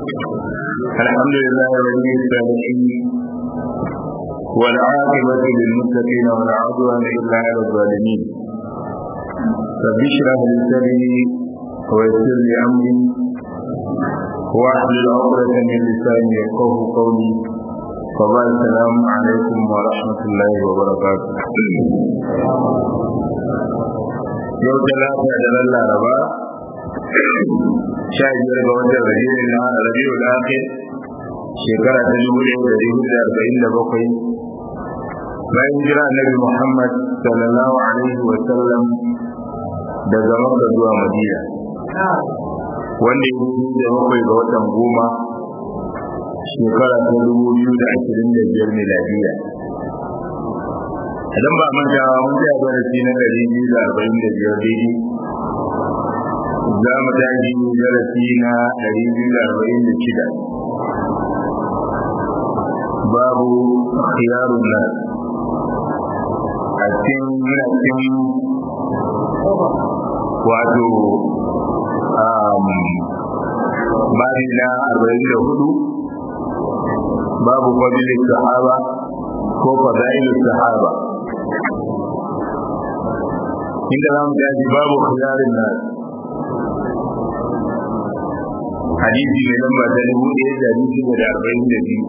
الحمد لله ولي الصالحين والعاقبة للمتقين ولا عدوان إلا على الظالمين رب اشرح لي صدري ويسر لي أمري واحلل عقدة من لساني يفقه قولي وبعد السلام عليكم ورحمة الله وبركاته yau talata da ran laraba sha biyar ga watan rabiul na rabiul akhir shekara ta dubu ɗaya da dubu da arba'in da bakwai bayan jira annabi muhammad sallallahu alaihi wa sallam daga makka zuwa madina wanda ya dubu da bakwai ga watan goma shekara ta dubu biyu da ashirin da biyar miladiya idan ba manta mun ga darasi na ɗari biyu da arba'in da biyar daidai za mu tashi darasi na ɗari biyu da arba'in da shida babu khiyarun nas a cikin muna cikin wato babi na arba'in da hudu babu fadilin sahaba ko fadailin sahaba inda za mu tashi babu khiyarin nas hadisi mai lamba ta dubu ɗaya da dubu da arba'in da biyu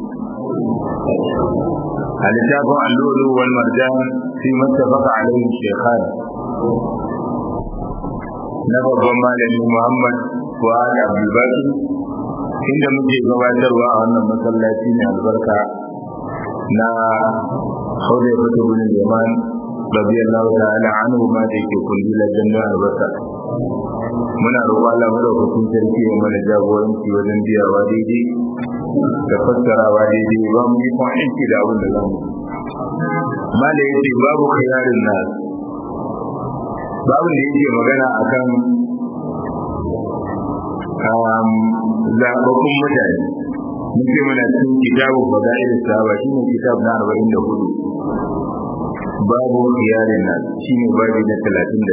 a littafin allolo wal marjan fi mattafaka alaihi shekhan na babban malami muhammad fuad abdulbaki inda muke gabatarwa a wannan masallaci mai albarka na haudai fata bin yaman radiyallahu ta'ala anhu ma da yake kulli la janna albasa muna roƙon Allah madaukakin sarki ya mana jagoranci wajen biyawa daidai da fassarawa daidai ba mu yi kwan aiki da abin da za mu mala yace babu khiyarin nas babu da yake magana akan zaɓaɓɓun mutane mun ce muna cikin kitabu fada'il sahaba shine kitab na 44 babu khiyarin nas shine babi na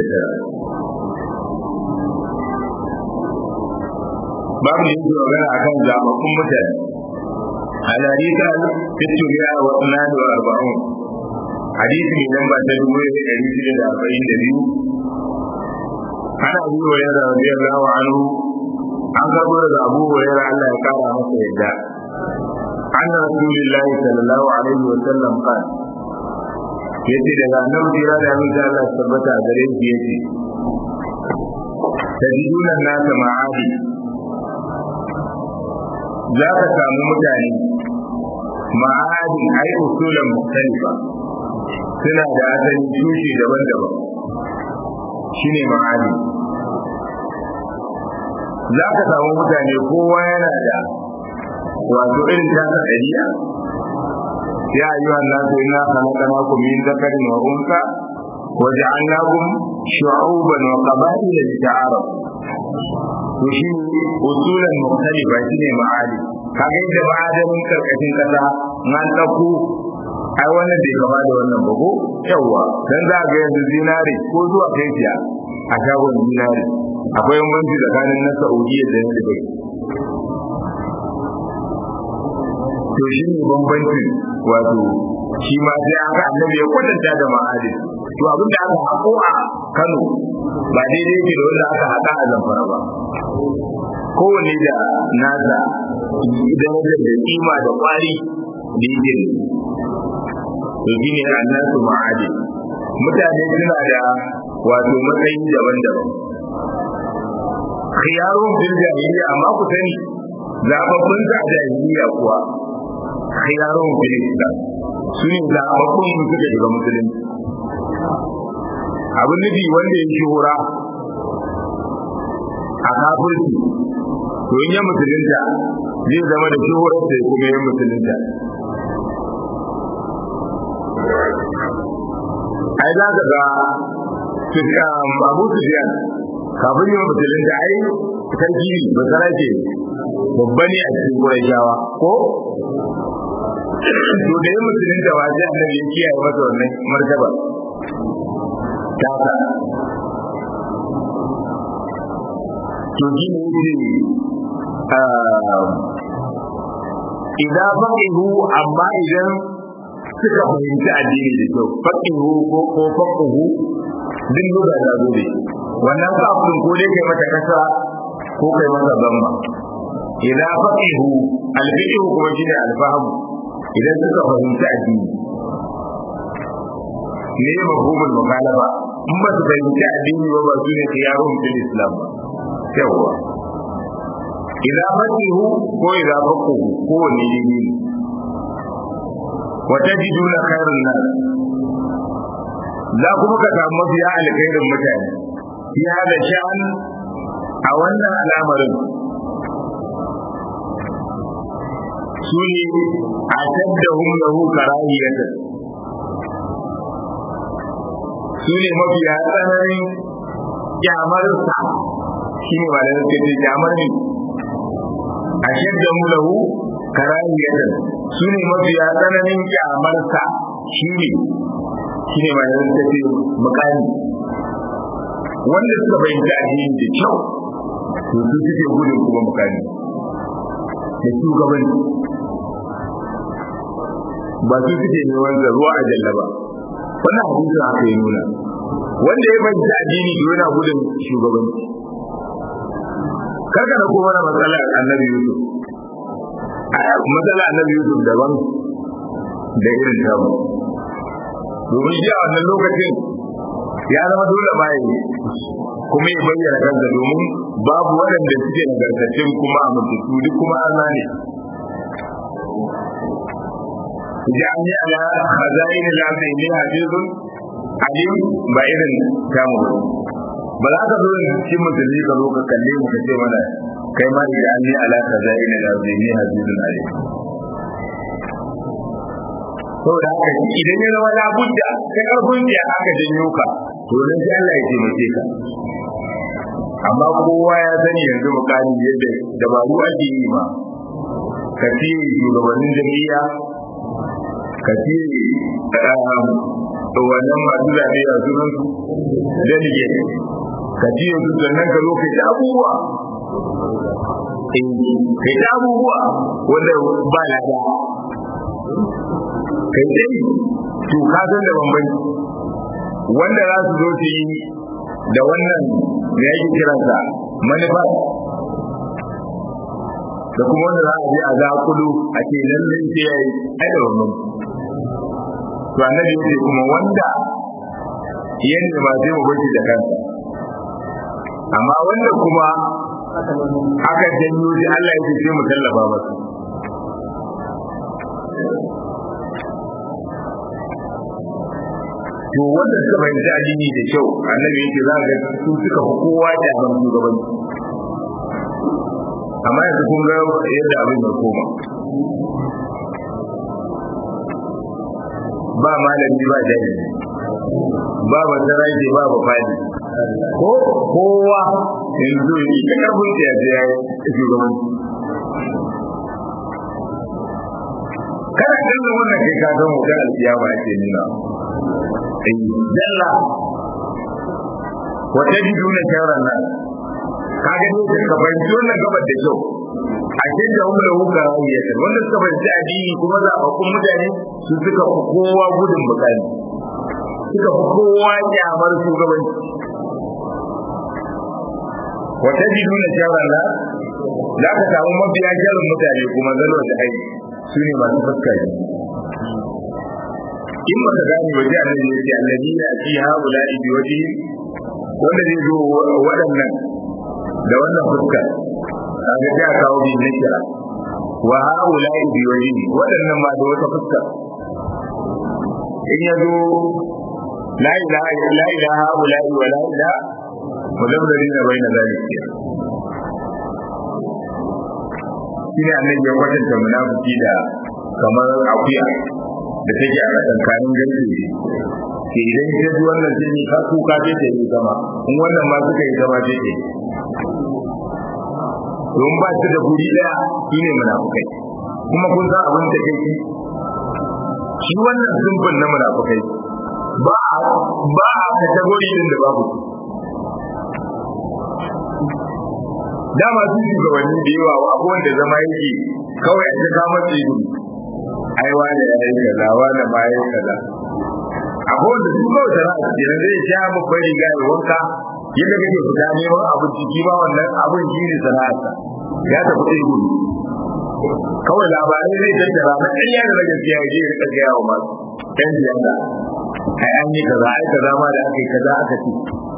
39 babu da yake magana akan zababbun mutane al-hadith al-fitriya wa sunan wa arba'un hadisi mai lamba ta dubu ɗaya ɗari shida da arba'in da biyu ana abu hurairah radiyallahu anhu an karɓo daga abu hurairah Allah ya kara masa yadda an rasulillahi sallallahu alaihi wa sallam qala yace daga annabi jira da abin da Allah tabbata a gare shi yace tajiduna nasa ma'adi za ka samu mutane ma'adi ai usulan mukhtalifa suna da asali tushe daban-daban shine ma'adi za ka samu mutane kowa yana da wato irin tasa ɗabi'a يا أيها الناس إنا خلقناكم من ذكر وأنثى وجعلناكم شعوبا وقبائل لتعارفوا وشي أصولا مختلفة شيء معادي kaga yadda ma'adanin karkashin kasa na ɗauko ai wannan bai kama da wannan ba ko yawwa dan za ga yanzu zinare ko zuwa kai siya a shagon zinare akwai bambanci tsakanin na Saudiya da na Dubai to shi ne bambanci wato shi ma sai aka annabi ya kwatanta da ma'adin to abin da aka hako a Kano ba daidai ke da wanda aka haka a Zamfara ba kowane da nasa idan da kima da kwari da yake to shi ne annasu ma'adin mutane suna da wato matsayi daban-daban khiyarun fil jahiliya amma ku sani zababbun da jahiliya kuwa khiyarun fil islam su ne zababbun su suka shiga musulunci abin nufi wanda ya shuhura a kafirci to in ya musulunta zai zama da shuhurar da kuma ya musulunta ai za ka ga abu sufiyan kafin yin musulunta ai sarki ba sarake babba ne a cikin kurashawa ko to da yin musulunta ba sai annabi ya kiyaye masa wannan martaba tasa to shi ne yake idan faqihu amma idan suka fahimci addini da kyau faqihu ko ko faqihu din da da gobe wannan kafin ko dai kai mata kasa ko kai mata zamma idan faqihu alfiqhu kuma shine alfahamu idan suka fahimci addini ne mafhumul mukhalafa in ba su fahimci addini ba ba su ne khiyarun fil islam ba yawa idan faqihu ko idan faqihu ko ne ne وتجدون خير الناس za kuma ka samu mafiya alkhairin mutane fi hada sha'an a wannan al'amarin su ne a taddahum lahu karahiyata su ne mafiya tsananin kyamarsa shi ne ba da suke ce kyamar ne a shaddahum lahu karahiyata su ne mafiya tsananin kyamarsa shi ne shi ne mai ta ce mukami wanda suka fahimci addini da kyau to su suke gudun kuma mukami da shugabanci ba su suke neman ruwa a jalla ba wannan hadisin haka ya nuna wanda ya fahimci addini to yana gudun shugabanci karka da kuma na matsalar annabi yusuf matsala annabi yusuf daban da irin tamu domin shi a wannan lokacin ya zama dole ma yi kuma ya bayyana kansa domin babu waɗanda suke nagartattun kuma a mututu duk kuma Allah ne jami'i ala khazain al-ardi inni hafizun alim ba irin tamu ba za ka zo da cikin musulmi ka zo ka kalle mu ka ce mana kai ma idan ni ala khazain al-ardi inni hafizun alim saboda haka idan ya zama labudda kai karfin da aka janyo ka to nan sai Allah ya taimake ka amma kowa ya sani yanzu mukami yadda dabaru ake yi ma ka ce shugabannin jami'a ka ce wannan masu zaɓe a sunan su delegate ka ce yanzu sannan ka lokaci abubuwa kai ta abubuwa wanda ba lada kai dai to ka san da bambanci wanda za su zo su yi da wannan da yake kiransa manufa da kuma wanda za a je a zakulu a ce lallai sai ya yi ai da bambanci to annabi ya ce kuma wanda yanda ba sai mu bashi da kansa amma wanda kuma aka janyo shi Allah ya ce sai mu tallafa masa to wanda suka fahimci addini da kyau annabi yake za ga su suka fi kowa da ban shugabanci amma yanzu kun ga yadda abin ya koma ba malami ba jahili ba basarake ba ba fadi ko kowa yanzu yi ta karfin da ya je ya yi shugabanci kana kallon wannan kai ka san wutar alkiyama ake nuna jalla wata biduna shawarar nan kaga ne ka fahimci wannan gabar da kyau a cikin da umar wuka ya ce wanda suka fahimci addini kuma zaɓaɓɓun mutane su suka fi kowa gudun bukani suka fi kowa kyamar shugabanci wata biduna shawarar nan za ka samu mafiya shawarar mutane kuma zalo da aiki su ne masu fuskari in ba ka gane waje annabi ya ce annabi ya ci haula bi waje wanda zai zo waɗannan da wannan fuska kaga ta kawo bi na kira wa haula bi waje waɗannan ma da wata fuska in ya zo la ilaha illa ilaha haula wa la ilaha mudabbarina baina zalika shine annabi ya kwatanta munafiki da kamar akuya da take a tsakanin garke ke idan ta ji wannan jini ka kuka ce ta yi zama in wannan ma suka yi zama ce ke don ba su da guri daya shi ne munafukai kuma kun san abin da kai shi wannan zumban na munafukai ba a ba a kategori din da babu dama su shugabanni da yawa abubuwan da zama yake kawai a ta kama tsiru ai wani ya yi kaza wani ma ya yi kaza akwai wanda su kawai sana'a ce na zai sha babban riga ya wanka yadda kake fita neman abin ciki ba wannan abin shi ne sana'arsa ya tafi tsiru kawai labarai zai tattara na ƙarya da na gaskiya ya je ya rika gaya wa masu ɗan siyasa ai an yi kaza ai kaza ma da aka yi kaza aka ce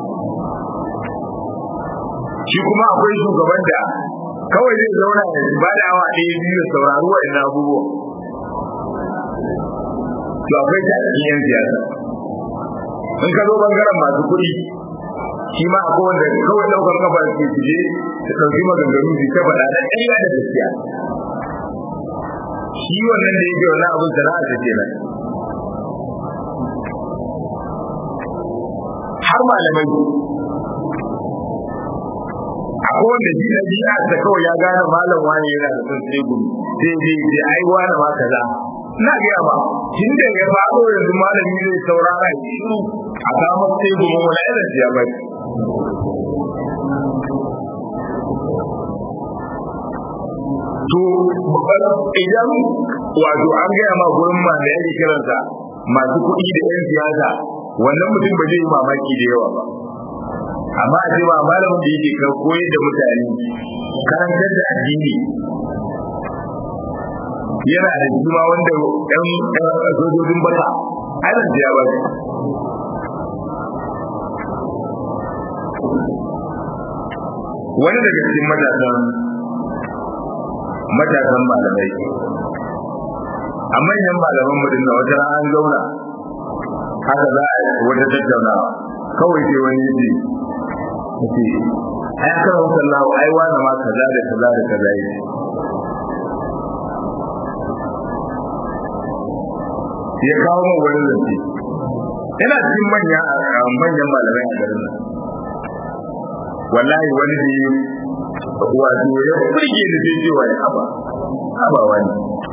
shi kuma akwai shugaban da kawai zai zauna ya ba da awa ɗaya biyu saurari wa'annan abubuwan to akwai ta cikin yan siyasa in ka zo bangaren masu kuɗi shi ma akwai wanda kawai ɗaukar kafa ke fije su ɗauki maganganu su ta faɗa da ƙarya da gaskiya shi wannan da yake wani abin sana'a ta kenan har malamai akwai wanda shi na jiya da kawai ya gane malam wani yana da son sai gumi sai je sai ai wani ma kaza ina gaya ba tun da ya faɗo yanzu malami zai saurara ya shiru a kama sai gumi wani irin ya bai to idan wato an gaya ma gurin ma da yake kiransa masu kuɗi da 'yan siyasa wannan mutum ba zai yi mamaki da yawa ba amma a ce ba malamin da yake kan koyar da mutane karantar da addini yana da juma wanda ɗan sojojin bata ana jiya ba wani daga cikin matasan matasan malamai a manyan malaman mutum da wata an zauna haka za a wata tattaunawa kawai sai wani yace yace ai aka rawu sallahu ai wani ma kaza da kaza da kaza yake ya kawo mu wani zance ina cikin manya manyan malamai a garin nan wallahi wani da wato ya furge ni sai cewa ya haba haba wani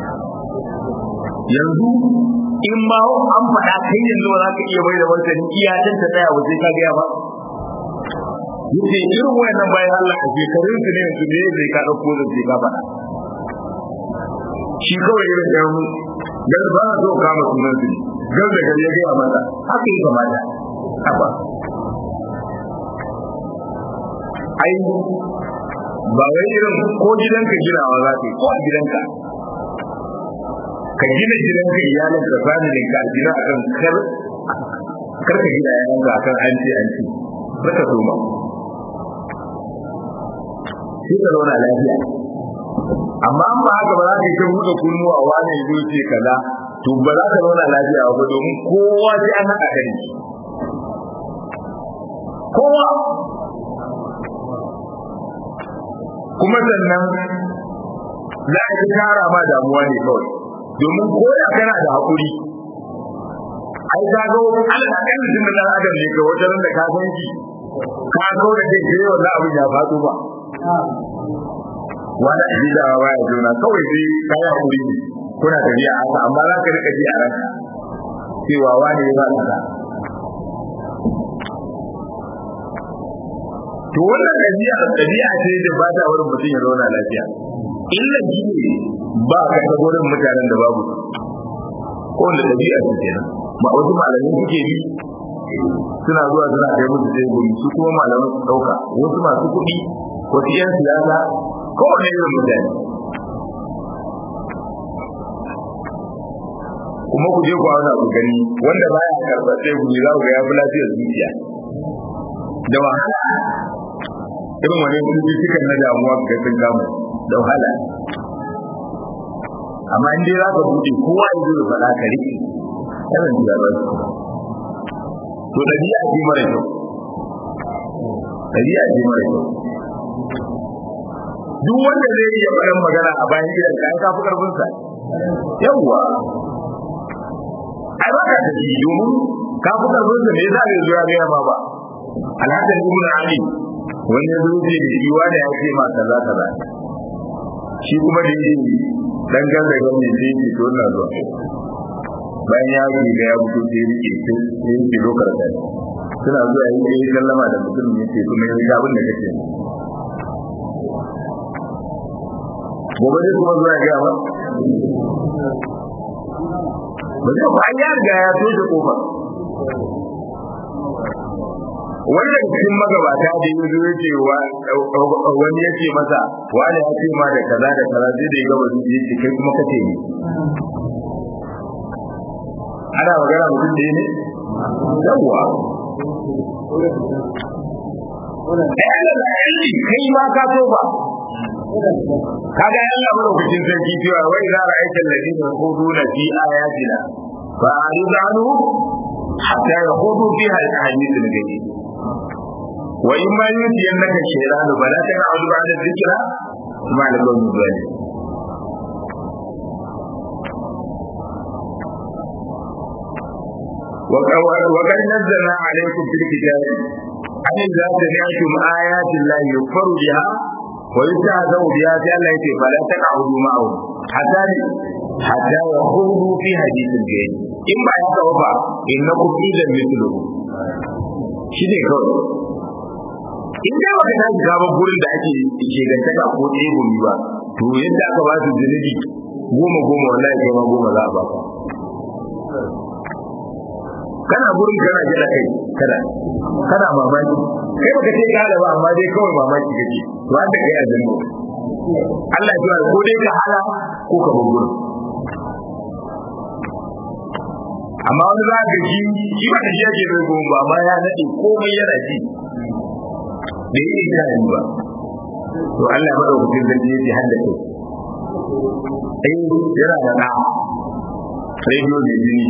yanzu in ma an faɗa kai yanzu ba za ka iya bai da wancan iyatan ta tsaya waje ka gaya ba yace irin wayannan bayan Allah a shekarun su ne yanzu ne zai ka dauko da zai ka faɗa shi kawai irin da mu dan ba na so kama sunan su gan da gari ya gaya masa haka yi kamata haba ai ba wai irin ko gidanka ginawa za ka yi ko a gidanka ka gina gidanka iyalin ka familin ka gina akan kar kar ka gina yayan ka akan an ce an ce baka so ma sai ka zauna lafiya amma an ba haka ba za ka yi ta buɗe kunnu a wani ya ce kaza to ba za ka zauna lafiya ba domin kowa sai an haɗa kai kowa kuma sannan za a yi tara ma damuwa ne kawai domin ko da kana da haƙuri ai ka ga alal akan mutum da dan adam ne ga wajen da ka san shi ka ga da ke kai wannan abin ya faɗo ba wanda shi da ba ya jona kawai sai ka yi haƙuri kuna tafiya haka amma za ka rika ji a ranka cewa wani ya ba ka to wannan ɗabi'a ɗabi'a ce da ba ta wurin mutum ya zauna lafiya illa shi ne ba ka ta gurin mutanen da babu ko wanda ɗabi'a ce kenan ma wasu malamai suke bi suna zuwa suna kai musu sai guri su kuma malamai su ɗauka wasu masu kuɗi wasu 'yan siyasa ko wani irin mutane kuma ku je ku auna ku gani wanda baya karɓar sai guri za ku ga ya fi lafiyar zuciya da wahala irin wani cututtukan na damuwa ga sun kama da wahala amma in dai za ka buɗe kowa ya zo da faɗa ka riƙe yawan ji ba to ɗabi'a ce mara kyau ɗabi'a ce mara kyau duk wanda zai iya faɗin magana a bayan gidan ka an kafi ƙarfinsa yawwa ai ba ka tafi domin kafi ƙarfinsa ne za a zo ya gaya ma ba alhassan ibn ali wani ya zo ce da shi wani ya ce ma kaza kaza shi kuma da yake dan ganda ga mai sai ce to ina zuwa bayan ya yi ga ya fito sai rike sai yake lokar da suna zuwa yi yi sallama da mutum ne ce kuma yi abin da kake gobe zai kuma zuwa gaya ba ba zai ba ya riga ya toshe kofar wanda cikin magabata da ya zo ce wani ya ce masa wani ya ce ma da kaza da kaza zai da ya gaba su ya ce kai kuma kace ne ana magana mutum da ne yawwa kai ma ka so ba kaga Allah madaukakin sarki cewa wai za a aika ladina khuduna fi ayatina fa aridanu hatta yakhudu fiha al-ahadith al-ghaib wa in ma yutiyannaka shaytanu fala taq'ud ba'da dhikra ma lakum min وقد نزلنا عليكم في الكتاب أن إذا سمعتم آيات الله يكفر بها ويستهزأ بها في الله يتي فلا تقعدوا معهم حتى حتى يخوضوا في حديث الجيد إما يتوفى إنكم إذا مثله shine kawai in dai baka tashi gaban gurin da ake ke gantaka ko ɗaya gumi ba to yadda aka ba su zunubi goma goma wallahi kai ma goma za a ba ka kana gurin kana jira kai kana kana mamaki kai baka ce ka da ba amma dai kawai mamaki kake to an da kai azumi Allah ya ji ko dai ka hala ko ka bugu amma wani za ka ji shi ba da shi yake bai goma ba amma ya nade komai yana ji da yi ita yi ba to Allah ya madaukakin zargi yake hadda kai eh yana da da rediyo da jini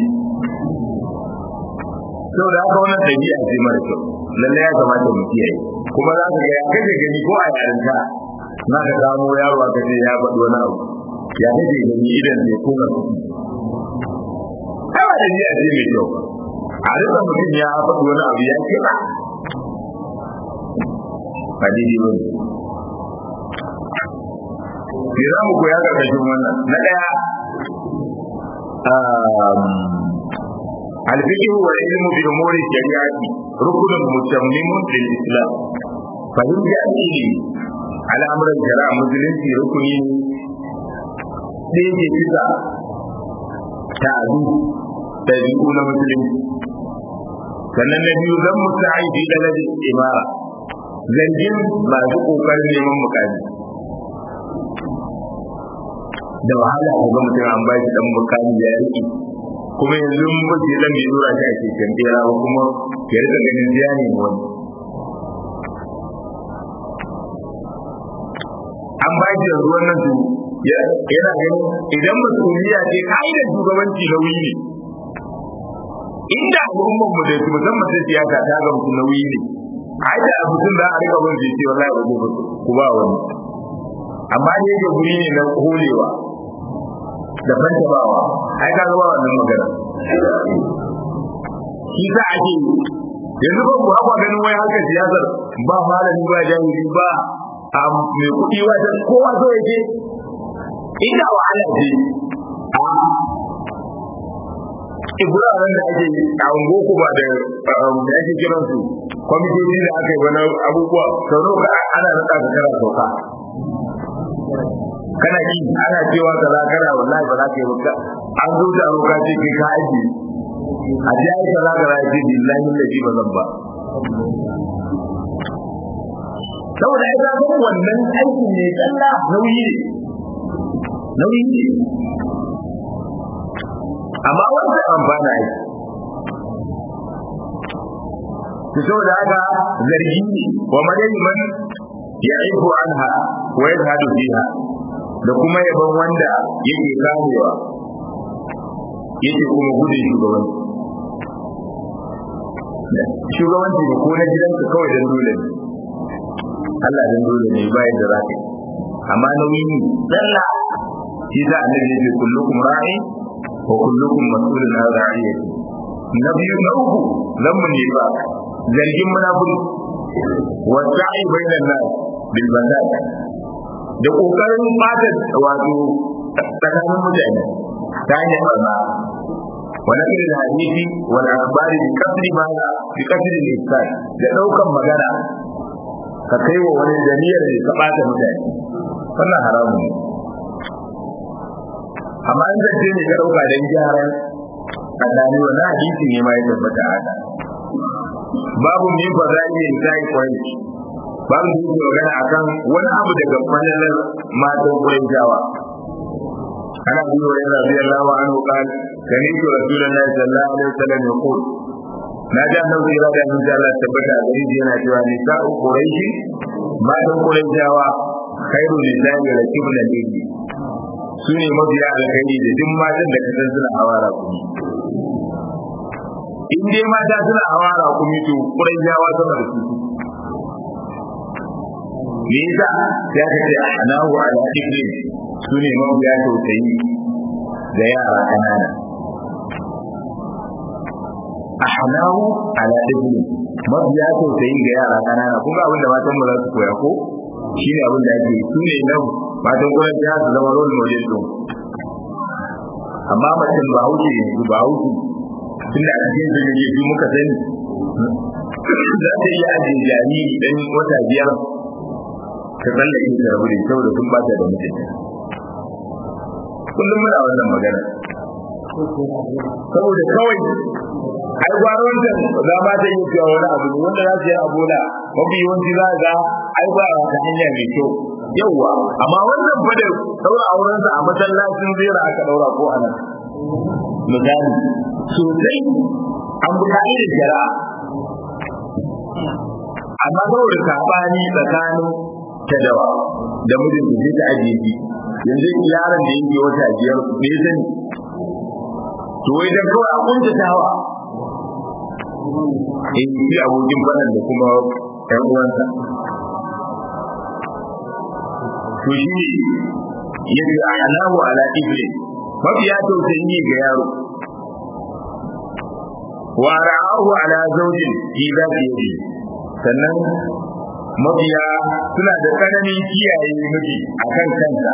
sau da haka wannan ɗabi'a ce mara kyau lalle ya kamata mu kiyaye kuma za ka ga ya kaje gani ko a yarinta na ka gano yaro aka ce ya faɗi wani abu ya kaje gani idan zai kuma kawai ɗabi'a ce mai kyau a rika mutum ya faɗi wani abu ya kiɗa ba daidai ba ne za mu koya ƙarƙashin wannan na ɗaya الفقه والعلم بأمور الشريعة ركن متمم للإسلام فهم جاهلي على أمر الشرع مسلم في ركن دين كذا تعدو تدعون مسلم sannan na biyu zan musa'i fi dalal imara zargin masu kokarin neman mukami da wahala ga mutum an ba shi dan mukami ya rike kuma yanzu mun bace dan bai dora shi a cikin bera ba kuma ya rika ganin jiya ne wani an ba shi yanzu wannan su yana ganin idan masuliya ce ka'idar shugabanci nauyi ne inda al'ummar mu da su musamman ta siyasa ta ga mutum nauyi ne ai da mutum da a rika bin sai ce wallahi ba zai ku ba wani amma ne ga guri ne na holewa da fantabawa ai ka zama wannan magana shi za a ce yanzu ba ku haka ganin wai haka siyasar ba malami ba jahili ba a mai kuɗi wata kowa so yake inda wahala ce a ibrahim da ake a ungoku ba da da ake kiran su kwamitoci da aka yi wani abubuwa sau ka ana rika ka kara sauka kana yi ana cewa ka za kana wallahi ba za ka yi ba an zo da roka ce kai ka aiki a ji ai ka za ka za ce billahi laji ba zan ba saboda ai ka san wannan aikin ne kalla nauyi ne nauyi ne amma wanda amfana aiki to saboda haka zargi ne wa madani man ya'ifu anha wa yadhadu fiha da kuma yaban wanda yake kamewa yake kuma gudun shugabanci shugabanci da ko na gidanka kawai dan dole ne Allah dan dole ne bayan da zaka amma nauyi ne dalla shi da annabi yake kullukum ra'i wa kullukum mas'ulun an ra'iyati nabiyu na uku zammun ne ba zargin munafiki wa sa'i bainan nas bil bandad da kokarin bata wato tsakanin mutane ta hanyar barna wani irin hadisi wani labari da kasri ma da kasri da isai da daukan magana ka kai wa wani janiyar da ka bata mutane wannan haramun ne amma in zance ne ka dauka dan gyaran tsakani wa hadisi ne ma ya tabbata haka babu min fadailin sai kwai babu da yake magana akan wani abu daga falalar matan Qurayshawa ana biyo wa yana biyar lawa an hukal gani to rasulullahi sallallahu alaihi wasallam ya ko na ji annabi ya da mun Allah tabbata a gari yana cewa ni ta Qurayshi matan Qurayshawa khairu lillahi wa kibla lillahi su ne mafiya alkhairi da duk matan da kasan suna hawara kuma in dai mata suna hawara kuma to Qurayshawa sama da su me yasa ya kace anahu ala ibn su ne mabiya tausayi da yara kanana ahnahu ala ibn mabiya tausayi ga yara kanana kuma abin da matan mu za su koya ko shi ne abin da ake su ne nan matan kuma ta su zama role model din amma mutum ba hauke yanzu ba hauke tunda a cikin jirgin muka sani za ta iya ajiye jariri dan wata biyar ka tsallake ta rabu da saboda sun ba ta da mutunci kullum muna wannan magana saboda kawai ai gwaron da za ma ta yi cewa wani abu ne wanda za su yi abu da mafi yawanci za ga ai ba ta hanya mai kyau yauwa amma wannan fa da daura auren sa a masallacin zera aka daura ko anan misali sosai an bi ka'idar shari'a amma saboda sabani tsakanin ta dawa da mijin da ta ajiye shi yanzu yaron da yake wata biyar me ya sani to wai dan kawai a kunta tawa in shi abokin fadan da kuma ƴan uwansa to shi ne yace alahu ala ibli mafiya tausayi ga yaro wa ra'ahu ala zawjin fi zati yadi sannan mabiya suna da tsananin kiyaye miji a kan kansa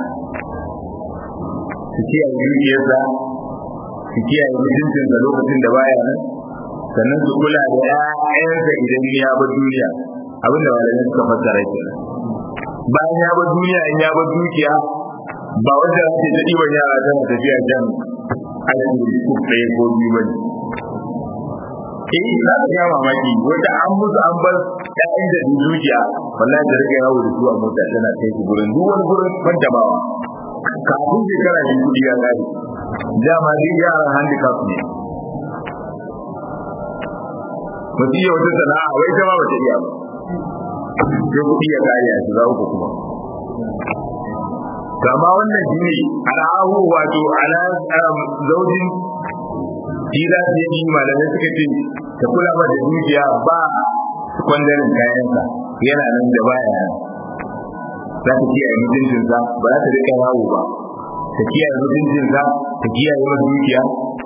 su kiyaye dukiyarsa su kiyaye mutuncinsa lokacin da baya nan sannan su kula da ƴaƴansa idan ya bar duniya abinda malamai suka fassara ke bayan ya bar duniya in ya bar dukiya ba wanda za ta ta ɗiban yara tana tafiya jan aiki ko ɗaya ko biyu ba ne eh za ka ga mamaki wanda an musu an bar ƴaƴan da dukiya wallahi da rike yawo da su a mota tana kai su gurin duk wani gurin fantamawa kafin shekara da kudi ya kare dama dai yaran handicap ne mutum ya wata sana'a wai ta ma bata iya ba sai kudi ya kare a shiga uku kuma kama wannan shi ne al'ahu wato ala zaujin shi za su yi malamai suka ce ta kula ba da dukiya ba kwandarin kayansa yana nan da baya nan za ta kiyaye mutuncinsa ba za ta rika yawo ba ta kiyaye mutuncinsa ta kiyaye masa dukiya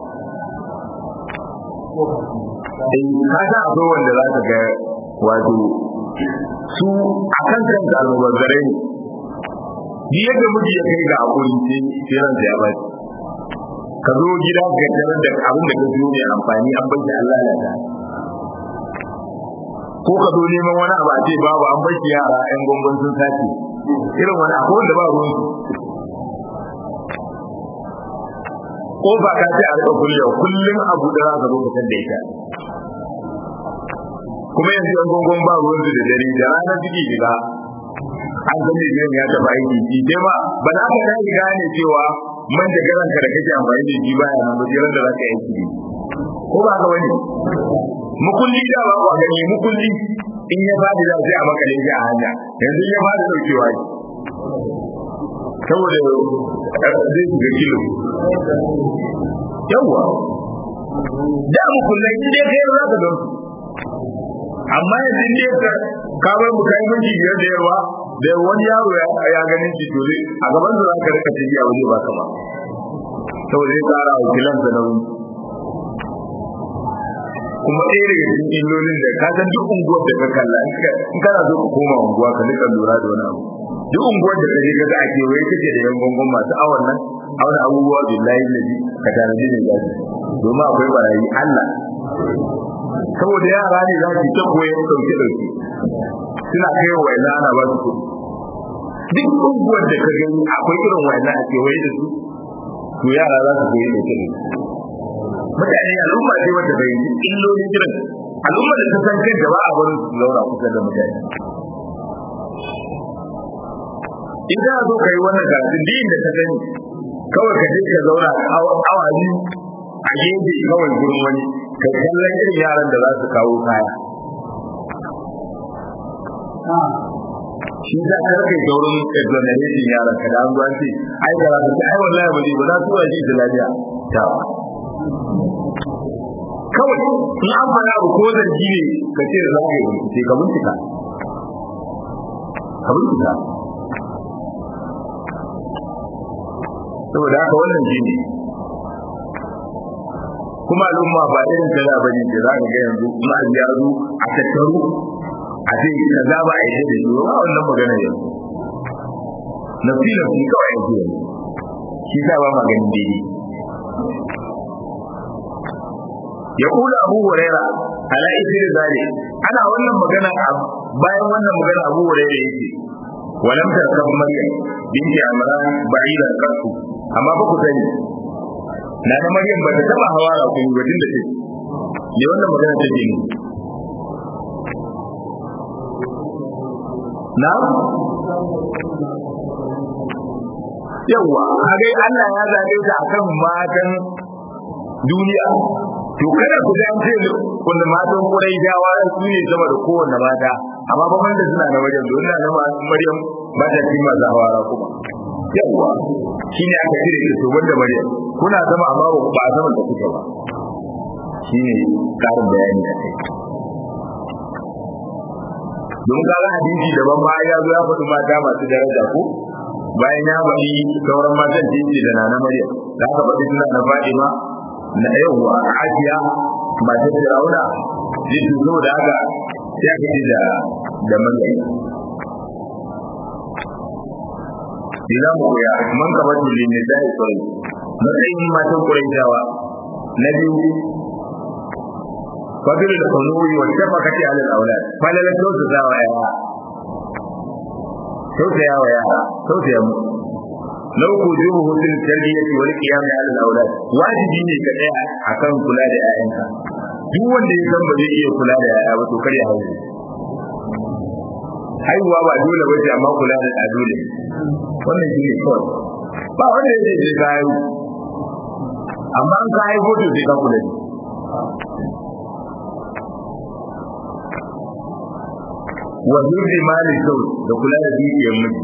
eh ka san akwai wanda za ka ga wato su a kan kansa almubazzarai ne duk yadda miji ya kai ga hakuri sai sai ransa ya baci ka zo gida ka tarar da abin da ka siyo mai amfani an bar shi Allah ya ta ko ka zo neman wani abu a ce babu an bar shi yara ƴan gongon sun sace irin wani akwai wanda ba ruwan ko ba ka ce a rika kullewa kullum abu da za ka zo ka da ita kuma yanzu ƴan gongon ba ruwan su da dare da rana suke shiga an san da ya taɓa aiki shi sai ma ba za ka kai gane cewa man da garan ka da kake amfani da shi baya nan ba jiran da za ka aiki ne ko ba ka wani mukulli da ba ku gani mukulli in ya fadi za sai a makale shi a hanya yanzu ya fadi daukewa ne saboda zai shiga kilo yawwa da mukullai in dai kai za ka don amma yanzu in dai ka ka bar mu kai minti biyar da yawa da wani yaro ya ganin shi to a gaban da za ka rika tafiya waje ba ka ba saboda zai kara wa kilansa nauyi kuma ɗaya daga cikin illolin da ka san duk unguwar da ka kalla in kana so ka koma unguwa ka rika lura da wani abu duk unguwar da ka je kaga ake wai kake da yan gongon masu awon nan auna abubuwa billahi lazi ka tanaji ne gaji domin akwai barayi Allah saboda yara ne za su ta koyan ɗauke ɗauke suna kai wa ina ana ba su kuɗi duk unguwar da ka gani akwai irin wa'ina a kewaye da su to yara za su koyi da kiri mutane al'umma ce wanda bai yi illolin kiran al'umma da ta san kanta ba a barin su zauna kusa da mutane in kana so ka yi wannan karatun din da ka sani kawai ka je ka zauna awa biyu a gefe kawai gurin wani ka kallon irin yaran da za su kawo kaya shi za ka kai saurin exoneration yaran ka da an zuwa ce ai da za ka ai wallahi ba ne ba za su wa shi da lafiya ta kawai in an fara abu ko zargi ne ka ce da za ka yi bincike ka bincika ka bincika saboda haka wannan shi ne kuma al'umma ba irin kaza ba ne da za ka ga yanzu in an ya zo a tattaru a ce kaza ba a yi da shi ba wannan magana yanzu na fi na fi kawai yanzu yanzu shi sa ba maganin daidai ya kula abu huraira ala isri zali ana wannan magana bayan wannan magana abu huraira yake walam tarkab maryam binti amran ba'idan kasu amma ba ku sani na na maryam ba ta taba hawa ra ku wajen da take ne wannan magana ta ne na yawa kage Allah ya zabe ta akan matan duniya to kada ku ga ce wanda matan kurai dawa su ne sama da kowanne mata amma ba wanda suna da wajen don na Maryam ba ta cima za hawara kuma yawa shine aka cire ta to wanda Maryam kuna sama amma ba a sama da kuke ba shine karin bayani da kai don kaga hadisi daban ma ya zo ya faɗi mata masu daraja ko bayan ya faɗi sauran matan jinsi da nana Maryam da aka faɗi suna na Fatima na yawwa Asiya matar Fir'auna zai zo da haka sai aka ce da da Maryam Ina mu ya man ka bata lin da sai sai matsayin matan Quraishawa na biyu fadil da kunuri wa shafaqati ala al-awlad falala to da wa ya tausaya wa yara tausaya mu lau ku jubu hutun tarbiyyati wal qiyam ala al-awlad wajibi ne ka tsaya akan kula da ƴaƴanka duk wanda ya san ba zai iya kula da ƴaƴa ba to kar ya haihu haihuwa ba dole ba ce amma kula da dole wannan shi ne kawai ba wanda ya ce ka haihu amma an ka haihu to sai ka kula da wa hibbi mali sau da kula da dukiyar miji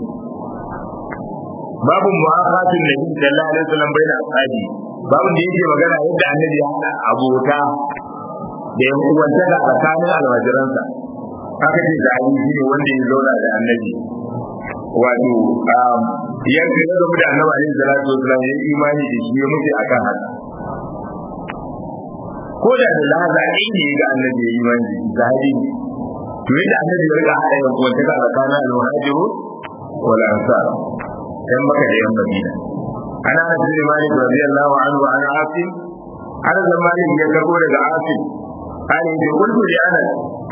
babu mu'akhatin nabi sallallahu alaihi wasallam baina ashabi babu da yake magana yadda annabi ya hada abota da yan uwanta da tsakanin almajiransa haka ce da ali shi ne wanda ya zauna da annabi wato ya ga da da annabi alaihi salatu wasallam ya imani da shi ya mutu akan haka ko da da laza ne ga annabi ya imani da sahabi to yadda annabi ya riga hada yan uwanta da tsakanin almuhajiru wal ansar yan maka da yan madina ana anas bin malik radiyallahu anhu an asim anas bin malik ya karbo daga asim an yi kullu li anas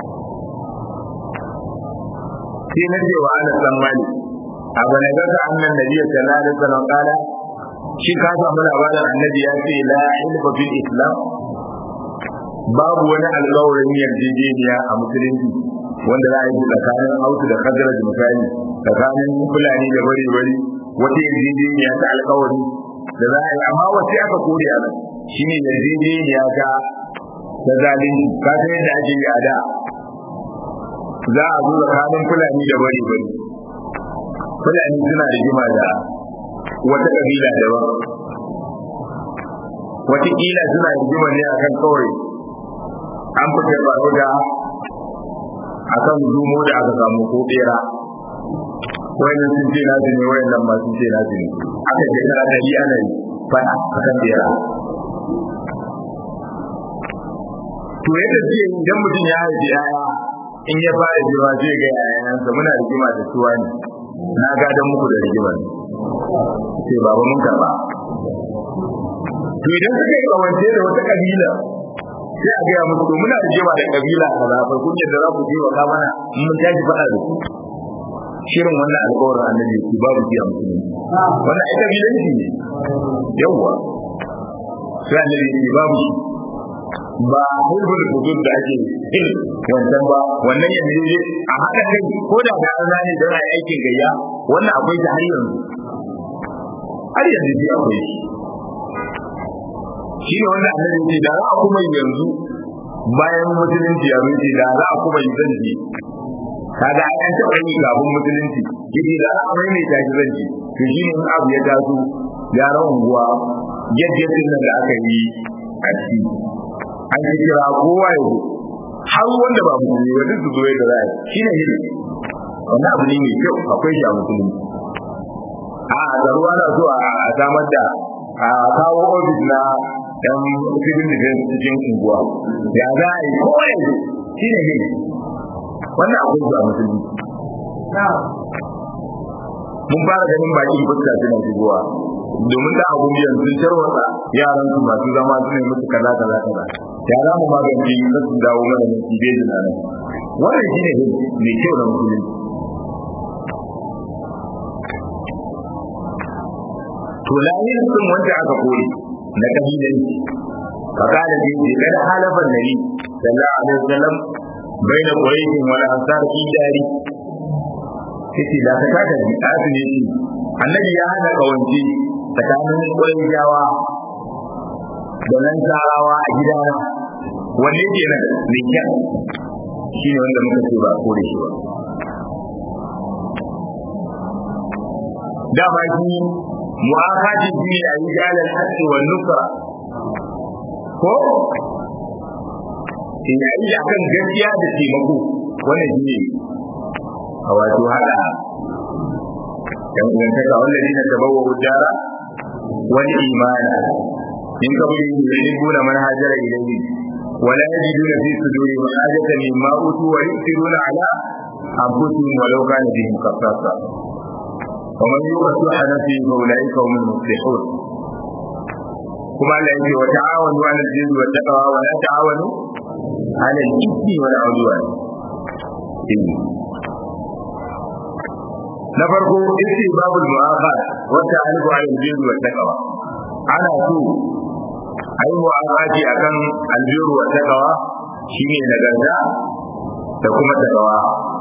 sai na ce wa anas bin malik a bane ga annan nabi sallallahu alaihi wasallam kala shi ka samu labarin annabi ya ce la ilfa fil islam babu wani alƙawarin yarjejeniya a musulunci wanda za a yi tsakanin autu da kadara da misali tsakanin fulani da bari bari wata yarjejeniya ta alkawari da za a yi amma wace aka kore a nan shi ne yarjejeniya ta ta zalunci ka san yadda ake yi a da za a zo tsakanin fulani da bari bari fulani suna da jima da wata kabila daban wataƙila suna da jima ne akan kawai an fita faru da akan zumo da aka samu ko bera wayannan sun ce nasu ne wayannan ma sun ce nasu ne aka ce kana da yi ana yi fada akan bera to yadda ce idan mutum ya haifi yaya in ya fara jima zai ga yayansa muna rigima da suwa ne na gadon muku da rigimar ce baba mun karba to idan suka yi kawance da wata kabila sai a gaya musu muna da jima da kabila kaza fa kun yadda za ku je wa ka mana mun tashi faɗa da ku shirin wannan alƙawarin annabi ku babu biya musulmi wannan ai kabilanci ne yawwa sai annabi ya ce babu shi ba hulhul hudud da ake yin wancan ba wannan yanzu ne a haka kai ko da da an zane don a aikin gayya wannan akwai ta har yanzu har yanzu dai akwai shi shi ne wanda annabi ce da za a kuma yanzu bayan musulunci ya zuci da za a kuma yi zanci kaga ai an taɓa yi kafin musulunci yake da za a maimaita shi zanci to shi ne in abu ya taso yaran unguwa yadda nan da aka yi a ciki an yi kira kowa ya zo har wanda ba musulmi ba duk su zo yadda za a yi shi ne hidi wani abu ne mai kyau akwai shi a musulmi a zaruwa na so a samar da a kawo ofis na yan civil defense cikin unguwa ya za a yi kowa ya zo shi ne hidi wannan akwai shi a musulmi mun fara ganin bakin fuska suna shigowa domin da abun biyan sun tarwatsa yaran su masu zama su ne musu kaza kaza kaza ya za mu magance yi su dawo mana ne su bai da nan wannan shi ne mai kyau na musulunci to lahin sun wanda aka kore na kabilanci fakala da yake kada halafan nabi sallallahu alaihi wasallam baina quraish wal ansar fi dari yace da ta kada bi asini shi annabi ya hada kawance tsakanin qurayshawa da nan tarawa a gidana wanne ke nan mai kyan shi ne wanda muka ce ba kore shi ba da ba shi mu'akati shi ne a yi jalar haske wa nusra ko in yi akan gaskiya da taimako wannan shi ne a wato hada yan uwantaka wallazi na tabawa hujjara wani imani in ka bude yuhibbuna man hajara ilayhi ولا يجدون في صدورهم حاجة مما أوتوا ويؤثرون على أنفسهم ولو كان بهم خصاصة ومن يوق شح نفسه فأولئك هم المفلحون كما لا يجي وتعاونوا على البر والتقوى ولا تعاونوا على الإثم والعدوان na farko isi babul mu'akhad wata alifu ala albirru wa taqwa ana so ai mu'akhadi akan albirru wa taqwa shine nagarta da kuma taqwa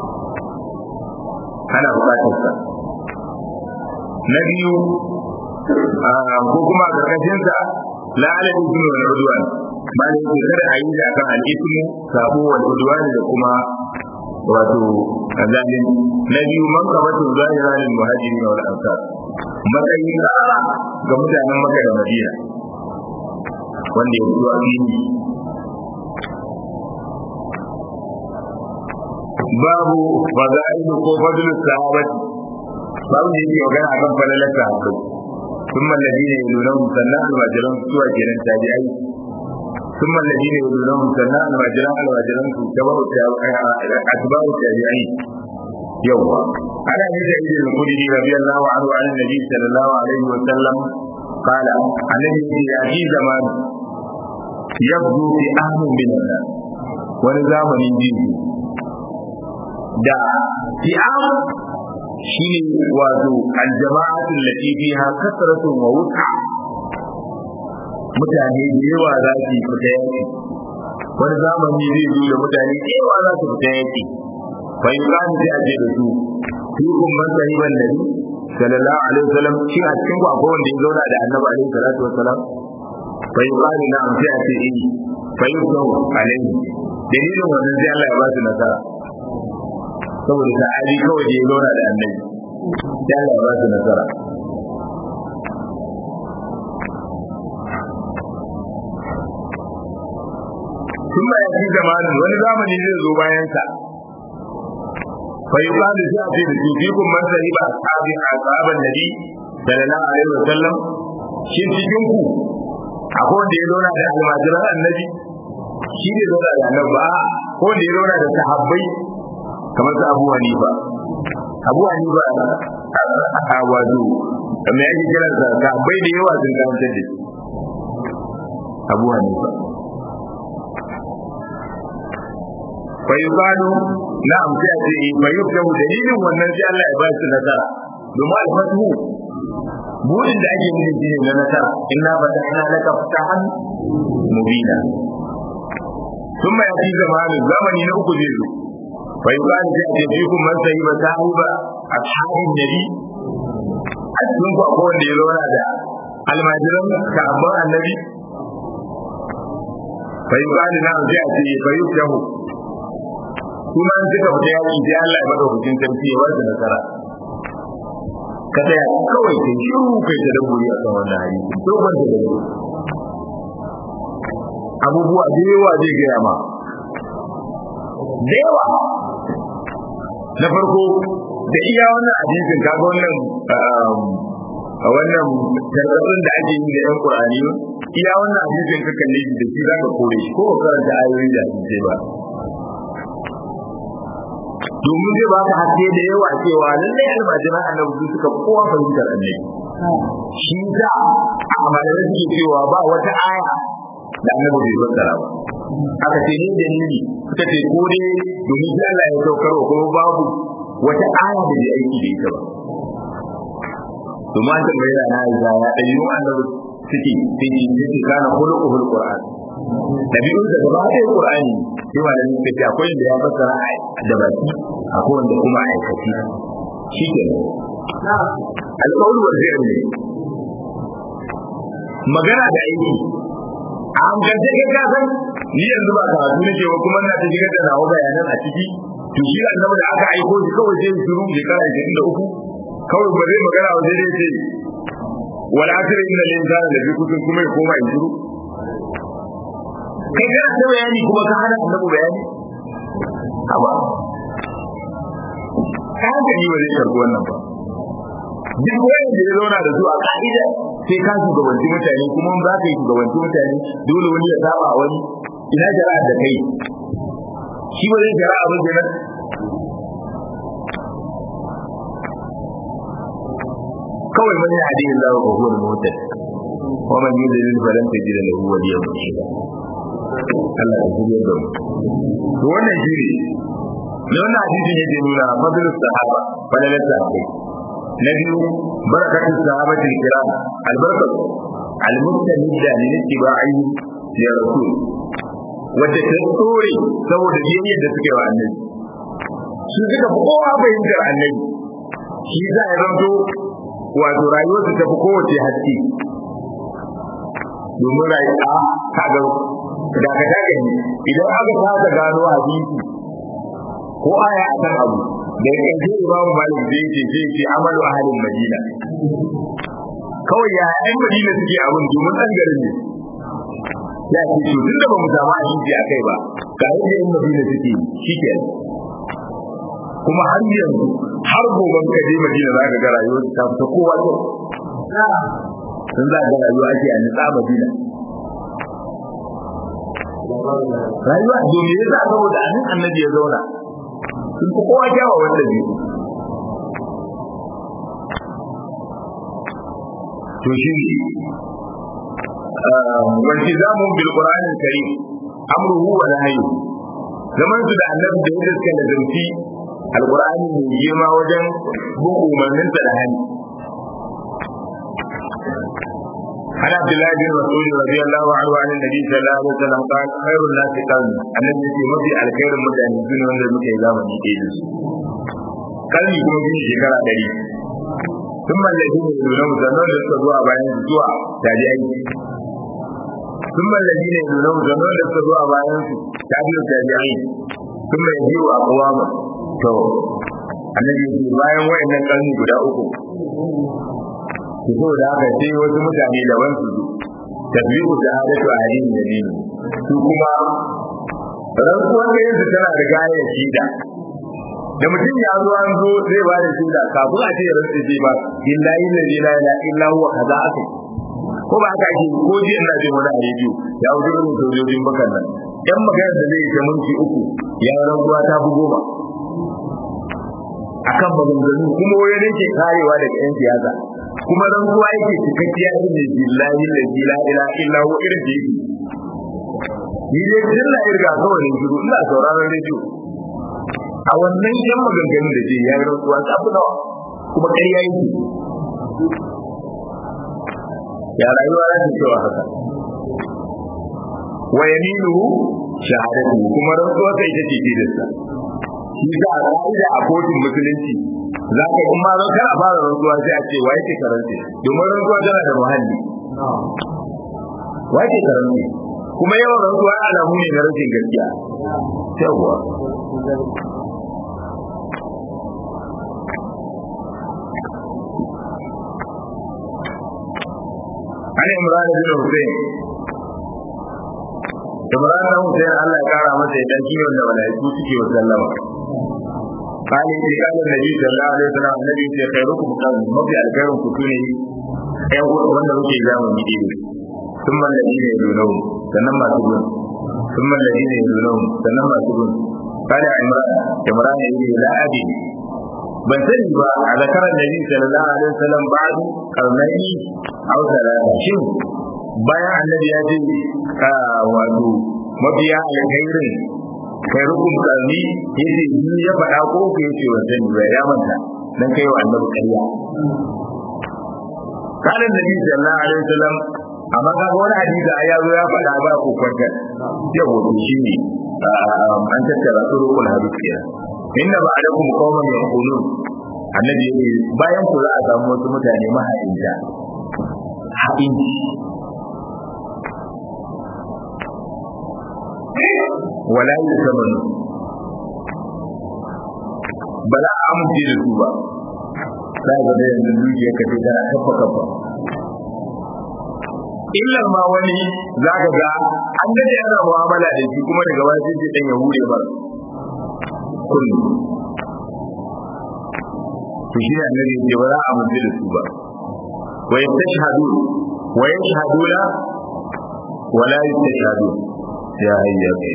ana bukatar sa na biyu ko kuma a karkashin sa la ala ismu wal udwan ba ne ke kada a yi akan al ismu sabo wal udwan da kuma wato azalin na biyu man kabatu zahira lil muhajirin wal ansar matsayin tsara ga mutanen Makka da Madina wanda ya fito a fili babu fada'ilu ko fadlu sahabati babu da yake magana akan falalar sahabbai ثم الذين يلونهم سنة المجرم سوى جنان تابعي ثم الذين يلونهم سنة المجرم المجرم أتباع التابعين يوم على هذا إذن الخدري رضي الله عنه عن النبي صلى الله عليه وسلم قال الذي يأتي زمان يبدو في أهل من الناس ونظام من جنسه da fi'am shi ne wato aljama'atu lati fiha kasratun wa wus'a mutane da yawa za su fita yaki wani zamani zai zo da mutane da yawa za su fita yaki fa yuqanu sai aje da su fikum man sahiban nabi sallallahu alaihi wasallam shi a cikin ku akwai wanda ya zauna da annabi alaihi salatu wasallam fa yuqanu na am sai a ce eh fa yuqanu alaihi dalilin wannan sai Allah ya ba su nasara saboda sahabi kawai da ya zauna da annabi sai Allah ya ba su nasara ثم يأتي زمان wani zamani zai zo bayan sa fa yuqalu sai a ce da su fikum man sahiba ashabi ashaban nabi sallallahu alaihi wasallam shin cikin ku akwai wanda ya zauna da almajiran annabi shi ne zauna da annabi ba ko wanda ya zauna da sahabbai kamar su abu hanifa abu hanifa a wato kamar yake kiran sa sahabbai da yawa sun karanta da shi abu hanifa fa yuqalu na'am sai a ce fa yuqalu dalilin wannan sai Allah ya ba shi nasara domin alfatu burin da ake nufi shine na nasara inna fatahna laka fatahan mubina thumma yati zamanu zamani na uku zai zo fa yuqal sai a ce fikum man sahiba sahiba ashabin nabi a cikin ku akwai wanda ya zauna da almajiran sahabban annabi fa yuqal na sai a ce fa yuqahu kuma an suka fita yaki sai Allah ya madaukakin sarki ya wata nasara ka tsaya kawai kai shiru kai ta dabbobi a kan wannan hadisi to ban da dabbobi abubuwa da yawa zai gaya ma da yawa na farko da iya wannan hadisin kaga wannan a wannan tarkatsun da ake yi da yan qur'ani iya wannan hadisin ka kalle shi da shi zaka kore shi ko karanta ayoyi da hadisi ba domin zai baka haske da yawa cewa lallai almajiran annabi su suka kowa fahimtar annabi shi da a malamai suke cewa ba wata aya da annabi bai fassara ba aka ce ni dalili suka ce ko dai domin sai Allah ya saukar wa kuma babu wata aya da bai aiki da ita ba domin an tambayi da na ya ɗabi'un annabi suke sai ne yake kana khuluquhul qur'an dabi'un da gaba ɗaya qur'ani sai ma da suka ce akwai da ya fassara da baki akwai wanda kuma aikaci shi ke alƙawlu wa zai ne magana da aiki a hankalce kai ka san ni yanzu ba karatu nake ba kuma ina ta shigar da nawa bayanan a ciki to shi annabi da aka aiko shi kawai sai shiru shekara 23 kawai ba zai magana wa zai ce wal asri inna lil insana lafi kusur kuma ya koma in shiru kai kana ta bayani kuma ka hana annabi bayani haba ka hankali ba zai karbi wannan ba duk wanda ya zauna da su a ka'ida sai ka shugabanci mutane kuma za ka yi shugabanci mutane dole wani ya saba wani ina jara'a da kai shi ba zai jara'a ba kenan kawai man ya hadi Allah wa huwa al-muhtad wa man yudlil falan tajid lahu waliyan murshida Allah ya shirya da mu to wannan shiri ne wannan hadisin yake nuna fadlus sahaba falalar sahabbai na biyu barakatun sahabatul kiram albarkatu almustamidda min ittiba'i ya rasul wacce ta tsore saboda biyayyar da suke wa annabi su suka fi kowa fahimtar annabi shi za a zanto wato rayuwarsu ta fi kowace haske domin rayuwa kaga da ka daga ne idan aka kasa gano hadisi ko aya a kan abu da ya kai imam malik zai ce zai ce amalu ahalin madina kawai ya yan madina suke abin domin ɗan garin ne ya ce to tunda ba mu samu hadisi a kai ba ga yadda yan madina suke shi ke kuma har yanzu har gobe ka je madina za ka ga rayuwar ta fita kowa to sun za ga rayuwa ake a nitsa madina rayuwa domin ya sa saboda anan annabi ya zauna sun fi kowa kyawa wanda biyu to shi ne wanci zamun bil qur'anil karim amruhu wa nahyu zaman su da annabi da yadda suka nazarci alqur'ani mai girma wajen bin umarninsa da hani عن عبد الله بن مسعود رضي الله عنه عن النبي صلى الله عليه وسلم قال خير الناس قرني النبي يقول مفي الخير متعني سنة wanda muke zamani ɗaya da su kalmi kuma bin shekara ɗari sun mallaki ne nuna musamman da suka zuwa bayan su zuwa tabi aiki sun mallaki ne nuna musamman da suka zuwa bayan su tabi tabi aiki sun mai biyu a kawama to annabi ya ce bayan wa'annan kalmi guda uku so da haka sai wasu mutane da wansu su tabi'u da hadatu a hadin da ne su kuma rantsuwar da yanzu tana da gayar shida da mutum ya zo an zo zai ba da shida kafin a ce ya rantsu zai ba billahi la ilaha illa huwa kaza aka ko ba haka ake ko ji ina jin wani a rediyo ya wuce irin sojojin bakan nan yan maganar da zai ta minti uku ya rantsuwa ta fi goma akan maganganu kuma wani ne ke karewa daga yan siyasa kuma rantsuwa yake cikakkiya irin da billahi la ilaha illa huwa irin da yake ni dai tun na irga kawai ne shiru ina sauraron rediyo a wannan yan maganganun da ke ya yi rantsuwa ta fi nawa kuma ƙarya yake ya rayuwa za ta cewa haka wa yaminuhu shahadatu kuma rantsuwa sai ita ce tilinsa shi za a ka'ida a kotun musulunci za ka in ma zan kana fara rantsuwa sai a ce wa yake karanta domin rantsuwa tana da muhalli wa yake karanta kuma yawan rantsuwa alamu ne na rashin gaskiya yawwa عن عمران بن حسين عمران بن حسين الله يقرا masa idan shi wanda malaiku suke wa sallama قال إذا قال النبي صلى الله عليه وسلم النبي في خيركم قال مبي الخير كتوني أي wanda muke zamani ne ثم الذين يلونهم sannan masu gun ثم الذين يلونهم sannan masu gun قال عمران عمران يقول لا أدري ban sani ba a zakarar nabi sallallahu alaihi wasallam ba'du karnai aw salata shin bayan annabi ya ce wato mabiya alkhairin khairukum karni yace ni ya faɗa ko ku yace wa sani ba ya manta dan kai wa annabi kariya kana nabi sallallahu alaihi wasallam amma ga wani hadisi ya zo ya faɗa ba ku kwanta yau shi ne an tattara turukul hadisi inna ba'dakum qauman yaqulun annabi yake bayan ku za a samu wasu mutane maha'inta ha'inci wala yusamanu ba za a amince da su ba za ga da yanzu dukiyar ka sai tana kafa kafa illar ma wani za ka ga an daɗe ana mu'amala da shi kuma daga wani sai ɗan ya hure ba kullum to shi ne annabi ya ce ba za a mutu da su ba wa yastashhadu wa yashhaduna wa la yastashhadu ya hayya kai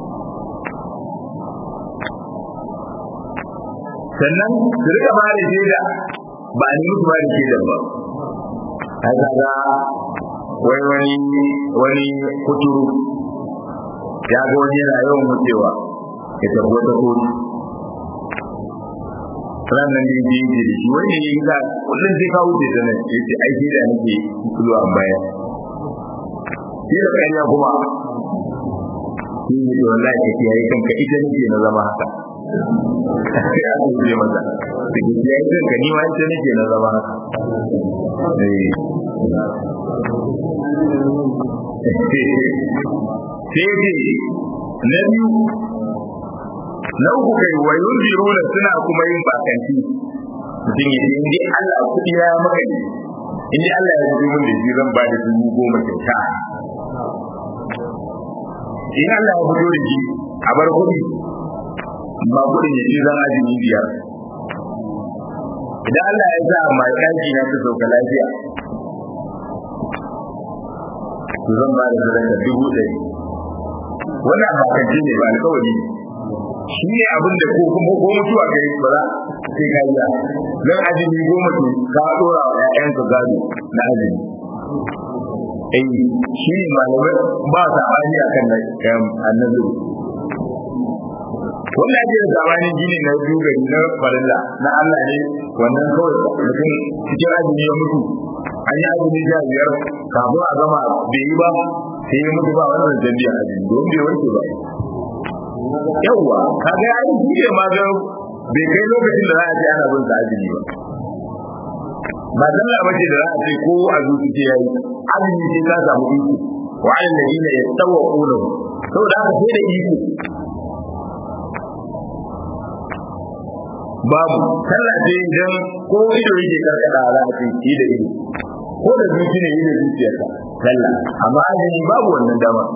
sannan su rika ba da shaida ba a nemi su ba da shaida ba haka ga wai wani wani kuturu ya ga wani yana yawan mutewa ya tafi wata kotu ranar da yake yake da shi wani ne za kullum sai ka wuce ta nan ya ce aiki da nake zuwa baya shi da kanya kuma shi ne da wallahi ka kiyaye kanka ita nake na zama haka ya ce ce mata da ke kiyaye kanka ni ma ita nake na zama haka sai ce na biyu na uku kai wa yunziruna suna kuma yin bakanci mutum ya ce indai Allah kuɗi ya maka ne indai Allah ya zubo min da shi zan ba da dubu goma kyauta in Allah ya fito da shi a bar kuɗi ba kuɗin ya ce zan azumi biyar idan Allah ya sa mai ɗaki na ta sauka lafiya to zan ba da sadaka dubu ɗari wannan bakanci ne ba alkawari ne shi ne abin da ko kuma ko mutuwa kai ba za sai ka yi dan azumi goma to ka dora wa ƴaƴanka gado na azumi eh shi ne malamai ba sa bani akan nan annabi wannan ake da zamani shi ne na dogari na farilla na Allah ne wannan kawai mutum cikin azumi ya mutu an yi azumi sha biyar kafin a gama bai yi ba sai ya mutu ba wannan zambiya azumi don bai wanke ba yawwa kaga ya yi shi ma ga bai kai lokacin da za a ce ana bin sa azumi ba ba sallah ba ce da za a ce ko a zuci ce yayi azumi ce ta samu iko wa alal ladina yatawaquna saboda haka sai da iko babu sallah ce idan ko ido yake karkada za a ce shi da ido ko da zuci ne yi da zuciyarsa sallah amma azumi babu wannan dama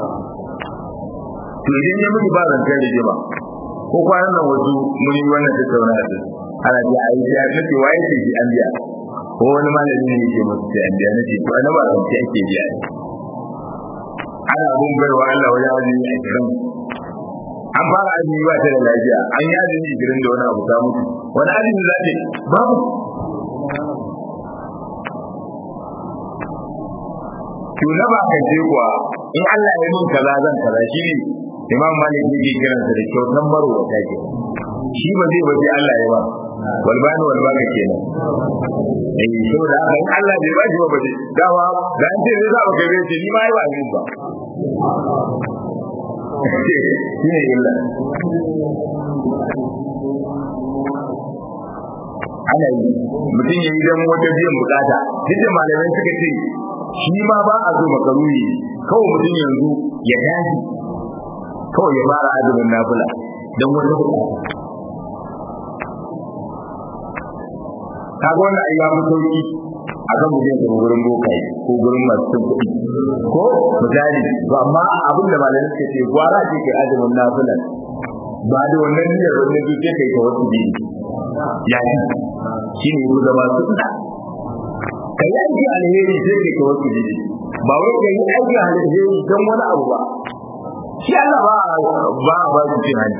to idan ya mutu ba zancen rigima ko kwanan nan wasu mun yi wannan tattauna da ana ji a yi ya nace waye ce shi an biya ko wani malami ne yake musu sai an biya nace to ana ba zance ake biya ne ana abun baiwa Allah wajen azumi a kiran an fara azumi ba ta da lafiya an yi azumi girin da wani abu ta mutu wani azumi za ta babu to na ba kan ce kuwa in Allah ya min kaza zan kaza shi ne imam malik yake kiran sa da kyautan baro ta ke shi ba zai bace Allah ya ba walbani walbaka kenan eh saboda haka in Allah bai bashi ba bace dawa da an ce zai zaba kai ce ni ma yi ba ni ba shi ne illa ana yi mutum ya yi don wata biyan bukata duk da malamai suka ce shi ma ba a zo makaruni kawai mutum yanzu ya tashi kawai ya fara azumin nafila don wata bukata kaga wannan ai ya fi sauki a kan mutum ya tafi gurin bokaye ko gurin masu cin kuɗi ko misali to amma abin da malamai suka ce gwara ce kai azumin nafila ba da wannan niyyar wannan zuciya kai ta wasu biyu ya yi shi ne ku zama sunna ka yi aiki alheri sai kai ta wasu biyu ba wai ka yi aiki alheri don wani abu ba shi Allah ba ba ba su cin hanci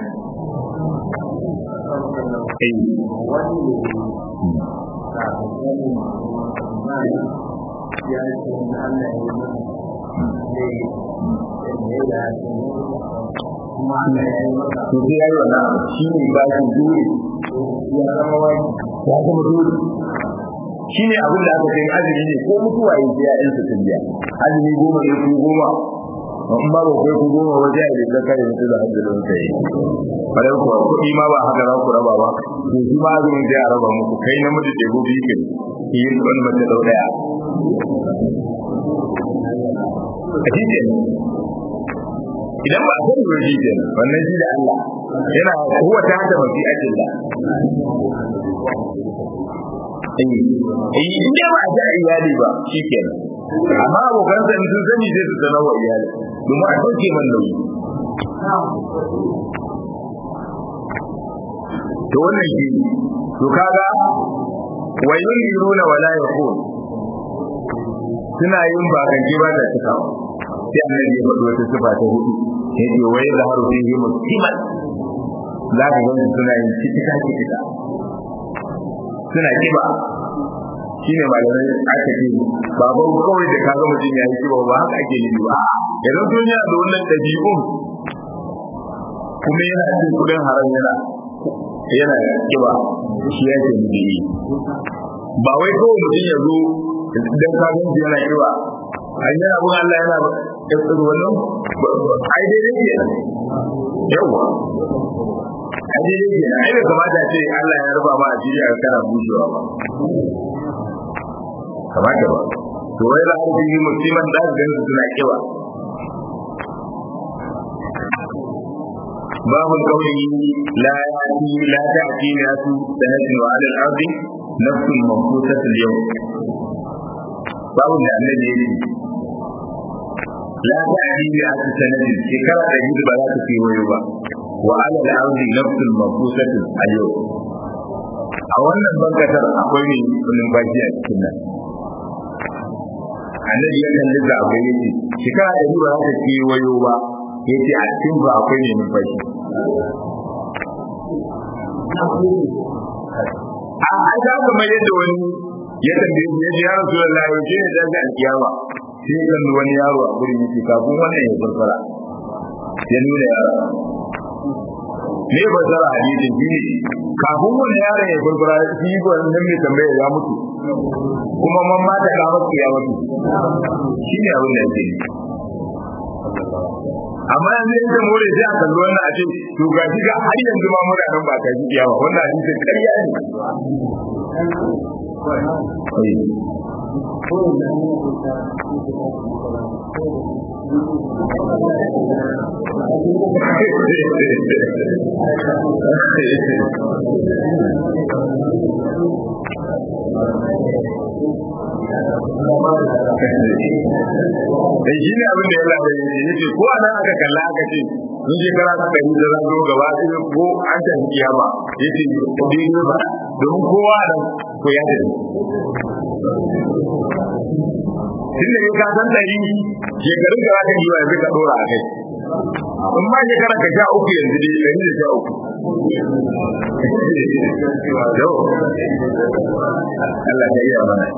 kuma Allah ya yi maka to sai yayi wannan shi ne ba shi dole ya zama wani ya zama dole shi ne abin da aka kai azumi ne ko mutuwa ya ji ya'yan su tun biya azumi goma ne ku goma in ba kai ku goma waje a da kare mutu da hajjalin sai bare ku kuɗi ma ba haka za ku raba ba to shi ma azumin sai a raba muku kai namiji da gobe yake yin wani mace dau daya a cikin idan ba a san ruwa shi ke wannan shi da Allah yana huwa ta da mafi ajin da eh in dai ba a ji iyali ba shi ke amma abokan sa sun sani sai su sanar wa iyali domin a sauke man nauyi to wannan shi to kaga wayun yuruna wala yaqul suna yin bakance ba da cikawa sai annabi ya faɗi wata sifa ta hudu yace wai da haru fihi musiman za ka ga suna yin cikin cikin suna kiba shine malamai aka ce ba ba kawai da kaga mutum ya yi kiba ba haka ake yi ba idan sun yi da wannan dabi'un kuma yana cin kudin haram yana yana kiba shi yake nufi ba wai kawai mutum ya zo dan kagan shi yana kiba ai yana abun Allah yana kasar wannan ai dai dai ke yawa ai dai dai ke ai bai kamata ce Allah ya rufa ma asiri a kana bushewa ba kamata ba to wai da har yi musiman da ga su suna kiba باب قوله لا يأتي لا تأتي ناس سنة وعلى الأرض نفس منفوسة اليوم باب النبي لا تأتي مئة سنة شكرا تجد بلا في ويوبا وعلى الأرض نفس منفوسة اليوم a wannan bankatar akwai ne numfashi a cikin nan annabi ya kalli da akwai yace shekara da ba za ta ce wayo ba yace a cikin ba akwai ne numfashi a aja kamar yadda wani ya tambaye shi yace ya rasulullahi yau ne da ga alkiyama sai kan wani yaro a gurin yake kafin wannan ya farfara ya nuna yaro ne ba zara hadisin shi ne kafin wannan yaron ya farfara shi ba nan mai tambaya ya mutu kuma man mata ka masa ya mutu shi ne abin da yake amma yanzu in ka more sai a kalli wannan a ce to ga shi ga har yanzu ma muna nan ba ta ji kiyawa wannan hadisin ƙarya ne da shi ne abin da ya labar ya ce ko anan aka kalla aka ce in shekara ta ɗari da zan zo gaba sai ko an ta kiyama ya ce kudi ne ba domin kowa nan ko ya tafi tun da ka san ɗari shekarun da za ka yi wa yanzu ka ɗora a kai in ma shekara ka sha uku yanzu dai ɗari da sha uku yau Allah ta iya mana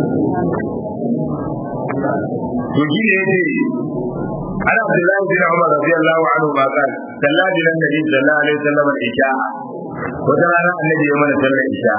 to shi ne yace ana Abdullahi bin Umar radiyallahu anhu ma kan sallallahu alaihi nabi sallallahu alaihi wasallam al-isha wata rana annabi ya mana sallar isha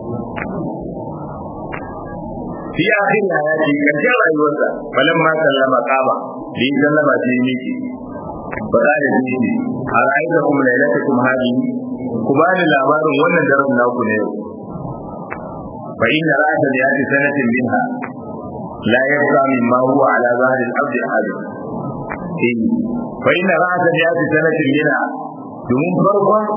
fi akhir hayati karshen rayuwarsa falan ma sallama kama da yi sallama sai yi miki ba za da shi a ra'ayta kuma lailatakum hadihi ku ba ni labarin wannan daren naku ne yau fa inna ra'ata yati sanatin minha la yabqa mimma huwa ala zahri al-abd ahad eh fa inna ra'ata yati sanatin minha domin farkon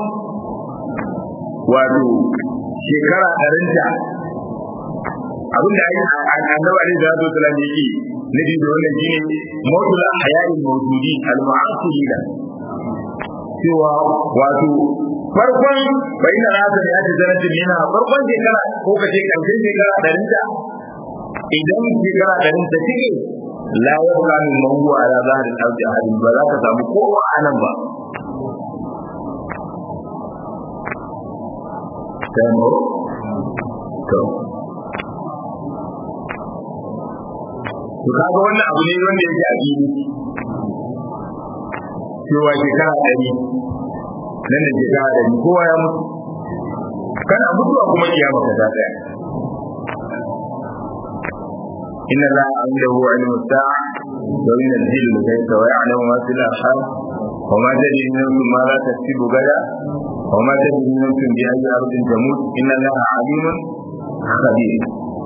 wato shekara ɗarinta abin da ake annabi alaihi salatu wasallam yake nabi da wannan shine mawdul ahya'i mawjudi al-mu'asirina cewa wato farkon bayin rasa da yake zanatin yana farkon shekara ko kace karshen shekara ɗarin ta idan shekara ɗarin ta cike la yabqa min mawdu ala zahril ardi ahadin ba za ka samu kowa anan ba Tamo? To. to kaga wannan abu ne wanda yake a fili cewa shekara ɗari nan da shekara ɗari kowa ya mutu kana mutuwa kuma kiyama ka ta tsaya inna la indahu ilmu sa'a wa yunzilu al-ghaytha wa ya'lamu ma fil arham wa ma tadri nafsun ma la taksubu gada wa ma tadri nafsun bi ayyi ardin tamut inna allaha alimun khabir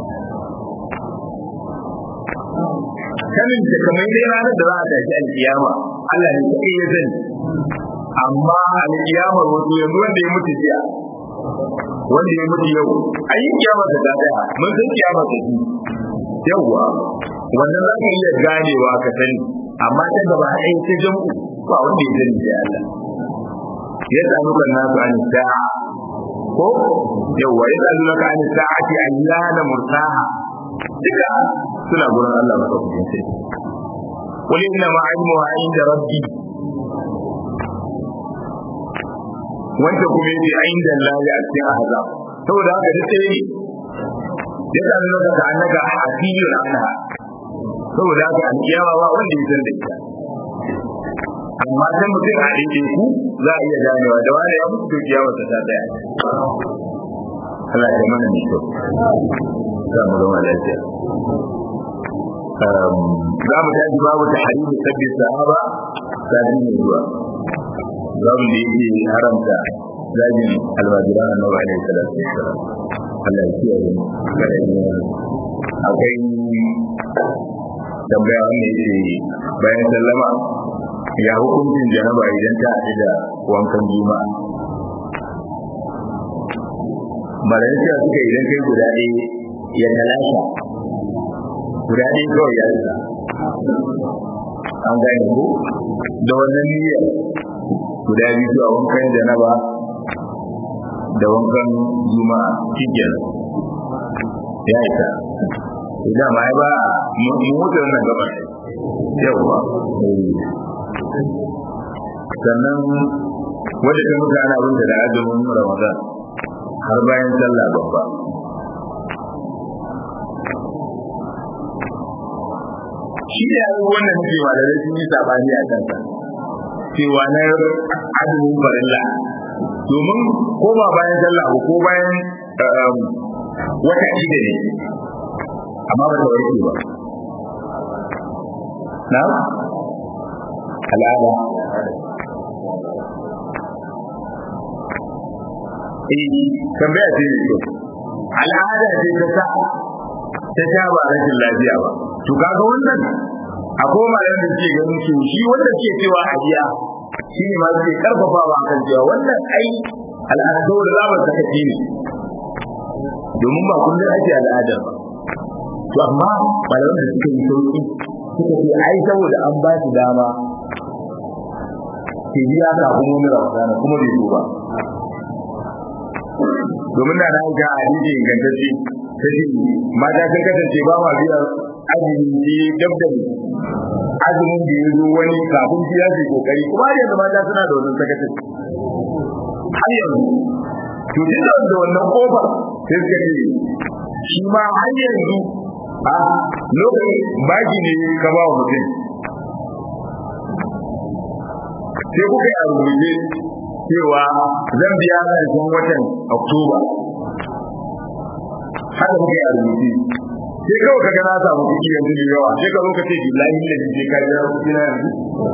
sanin da kamar dai ranar da za a tashi alkiyama Allah ne kaɗai ya sani amma alkiyamar wato yanzu wanda ya mutu jiya wanda ya mutu yau a yi kiyamar da daya mun san kiyamar da shi yawwa wannan za ka iya ganewa ka sani amma ta gaba ɗaya ta jam'u ba wanda ya sani sai Allah ya samu kan nasu an sa'a ko yawwa ya samu kan an sa'ati ayyana mursaha duka suna gurin Allah ba kawai sai qul inna ma ilmuha inda rabbi wanda kuma yake inda Allah ya ce a haza saboda haka duk sai ya san naka ka annaka hasibun anha saboda haka alkiyama ba wanda ya san da ita amma sai mutum a dake ku za a iya ganewa da wani ya mutu to kiyama ta ta daya Allah ya mana mai kyau za mu zama lafiya za mu tashi babu ta harimu sabbi sahaba sabi ne zuwa babu da yake haramta zagin almajiran annabi alaihi salatu wassalam Allah ya kiyaye mu kada yi akwai tambaya wanda yake bayan sallama ya hukuncin janaba idan ta haɗu da wankan juma'a malayin cewa suka idan kai guda ɗaya ya talasha guda ɗaya kawai ya rasa an gane ko da wannan niyyar guda biyu zuwa wankan janaba da wankan juma'a cikin ya isa idan ma ba mu mutu wannan gaban yawa sannan wadda ta mutu ana abinta da azumin ramadan har bayan sallah babba shi da yaro wannan ce malamai sun yi sabani a kansa cewa na azumin farilla domin ko ba bayan sallah ko bayan wata shida ne amma ba ta warke ba na al'ada eh tambaya ce ne to al'ada ce ta sa ta sha ba rashin lafiya ba to kaga wannan akwai malaman da ke ganin su shi wanda ke cewa a biya shi ne ma suke karfafawa kan cewa wannan ai al'adu da zamu saka shi ne domin ba kullum ake al'adar ba to amma malaman da suka yi sauki suka ce ai saboda an ba shi dama ke biya kafin wani ramadana kuma bai zo ba domin da na ga hadisi ingantacce ta ce mata sun kasance ba ma biya azumi ne dab da azumin da ya zo wani kafin shi ya ce kokari kuma har yanzu mata suna da wannan sakacin har yanzu to duk da wannan kofar sai suka ce shi ma har yanzu a lokacin baki ne ka ba wa mutum sai kuka yi a rubuce cewa zan biya ƙarshen watan oktoba haka muke a rubuce sai kawai kaga na samu kuɗi yanzu da yawa sai ka zo ka ce billahi da je ka ga kuɗi na yanzu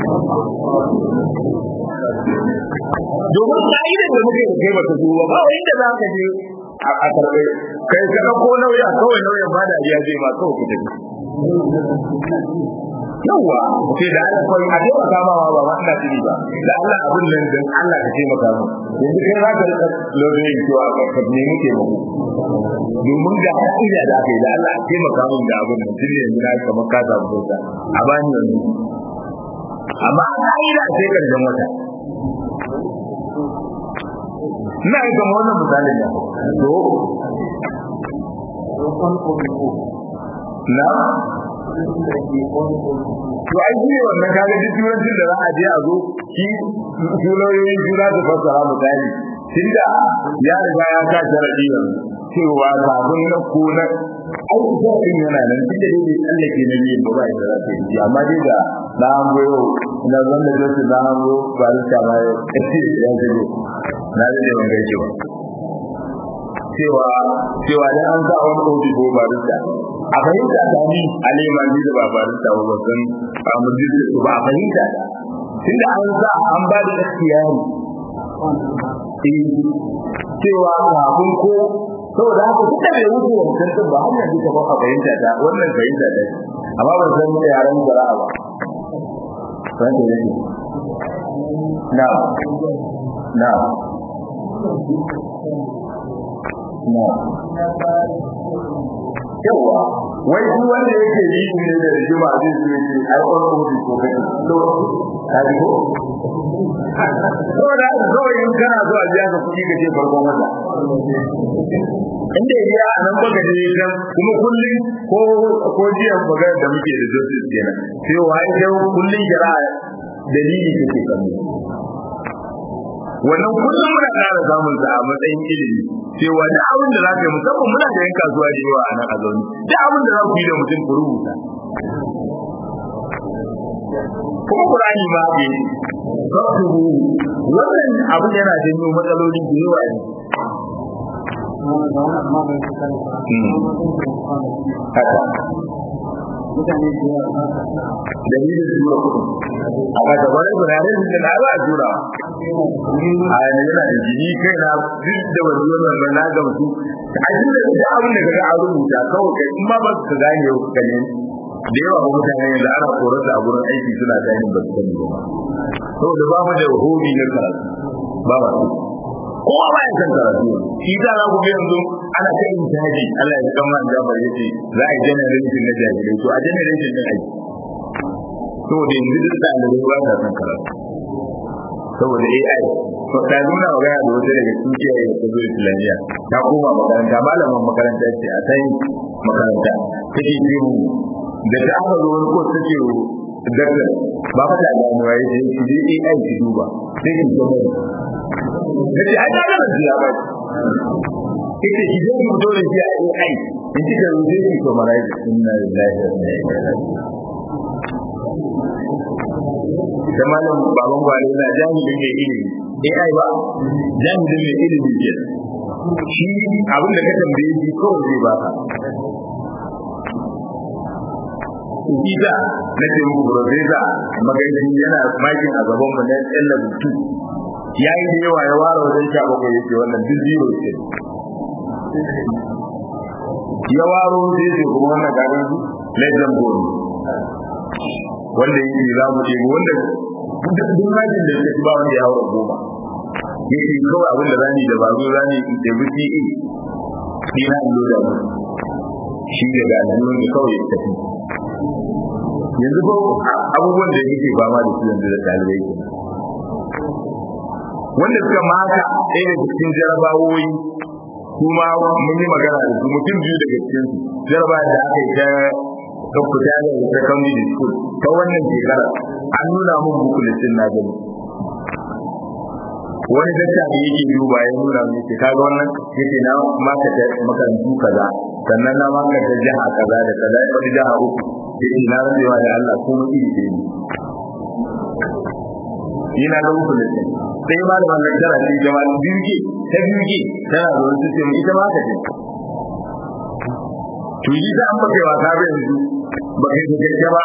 domin ka'idar da muke da kai bata zuwa ba wai inda za ka je a karɓe kai ka ɗauko nauyi a kawai nauyin ba da biya zai ma kawai ku tafi yawwa ce da Allah kawai a dai baka ma ba ma ina tuni ba da Allah abin nan dan Allah ka taimaka mu yanzu kai za ka rika lodin cewa ka nemi taimako domin da ka'ida da aka yi da Allah a taimaka mun da abin nan tun yanzu na kamar ka samu sauta a bani yanzu amma a ka'ida sai karshen wata ina yi kamar wannan misalin da to na to ai shi wannan kaga duk turancin da za a je a zo shi tuloyoyin juna su fassara misali tunda ya riga ya sa sharadi yanzu cewa kafin na ko na ai sharadin yana nan tunda dai bai tsallake na biyu ba ba ya za ta yi amma dai da na hango yau na zan da josu na hango ba da ta ma ya shigo na da da wanga cewa cewa cewa dan an sa wani ofi ko ba da a fahimta ta ni alima ni da babarin ta wa san a mujin su ba a fahimta tunda an sa an ba da ikhtiyari eh cewa kafin ko saboda haka duk da bai wuce wancan din ba har yanzu ka ba fahimta ta wannan fahimta ta amma ban san da yaran zara'a ba san da yake na na na yawa wai duk wanda yake yi ne da rigima zai so yake ai on odi ko kai to kaji ko to da kawai in kana so a biya ka kuɗi ka ce farkon wata inda ya a nan baka je kan kuma kullum ko ko jiya magana da muke da justice kenan sai wai sai kullum kira dalili kake kallo wannan kullum muna ƙara samun sa a matsayin ilimi cewa da abin da za ka yi musamman muna da yan kasuwa da yawa a nan a zaune da abin da za ku yi da mutum ku rubuta kuma Qur'ani ma ke faktubu wannan abin yana janyo matsaloli da yawa ne haka dalilin tura kuɗi a ga gabar gudanar da na ba a tura a yana yana da jini kai na duk da wani wannan na gamsu a cikin da abin da kaga a rubuta kawai kai in ma ba su gane yau ka ne da yawa ba mutane yanzu ana korarsa a gurin aiki suna gane ba su sani ba saboda ba mu da hobi na karatu ba ba su kowa ba ya san karatu shi ta za ku ga yanzu ana ta yin jaji Allah ya kama da ba yace za a yi generation na jahilai to a generation din aiki saboda yanzu duk ɗalibai ba sa san karatu saboda AI to ta nuna magana da wata daga cikin kiyaye da zo Islamiyya ta koma makaranta malamin makaranta ce a sai makaranta take ce mu da ta aka zo wani ko take daktar ba fa da gano ya ce shi dai AI ki duba sai ki zo da ce ai ga da ya ba kike ki je ki fito da shi a AI in kika rubuce ki to marai inna lillahi wa inna ilaihi raji'un da malam baban gwale na jami'in mai ilimi AI ba jami'in mai ilimi ke shi abin da ka tambaye shi kawai zai baka Ida na ce muku profesa magaji yana makin a gaban mu na yan labutu ya yi da yawa ya ware wajen sha bakwai yake wannan duk zero ce ya waro zai ce kuma wannan garin legend gold wanda yake za mu ce wanda duk rajin da suka ba wanda ya haura goma yake kawai abin da zani da bazo zani da buci e ni na indo da mu shi da ga aljihun da kawai ya tafi yanzu ko abubuwan da yake fama da su yanzu da talibai ke wanda suka maka ɗaya da cikin jarabawoyi kuma mun yi magana da su mutum biyu daga cikin su jarabawa da aka yi ta don fita da secondary school ta wannan shekara an nuna mun bukulitin na gani wani dakta da yake duba ya nuna mun ce kaga wannan yake na maka ta makarantu kaza sannan na maka ta jiha kaza da kaza wani jiha uku yake na rantsewa da Allah ko mu iri ɗaya ne ni na ga uku listin sai ma da wannan tara ce jama'a biyu ke ta biyu ke tana da wani system ita ma ka ce to yi ta an baka wasa ba yanzu ba kai ta gaske ba